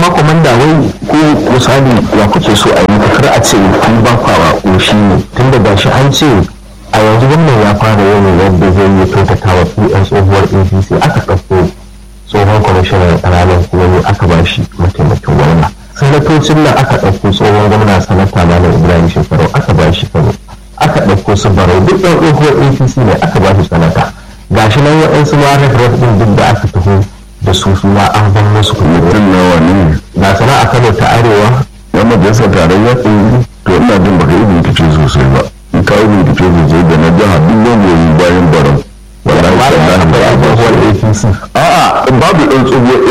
amma komanda wai ko misali ya kuke so a yi kar a ce kun ba kwawa ƙoshi ne tun da gashi an ce a yanzu wannan ya fara yin yadda zai yi kyautata wa yan tsohuwar apc aka ɗauko tsohon kwamishinan ƙananan kuma aka ba shi mataimakin gwamna sanatocin nan aka ɗauko tsohon gwamna sanata malam ibrahim shekaru aka ba shi kano aka ɗauko su barau duk ɗan tsohuwar apc ne aka ba shi sanata gashi nan waɗansu ma ref ɗin duk da aka taho da su su ma an ban musu kuɗi mutum nawa ne ga sana a kano ta arewa yan majalisar tarayya to ina jin baka yi bincike sosai ba in ka yi bincike sosai da na jiha duk wanda ya yi bayan barau wallahi ba da tallahi aka ba a bai ba su. tsohuwar apc a'a babu ɗan tsohuwar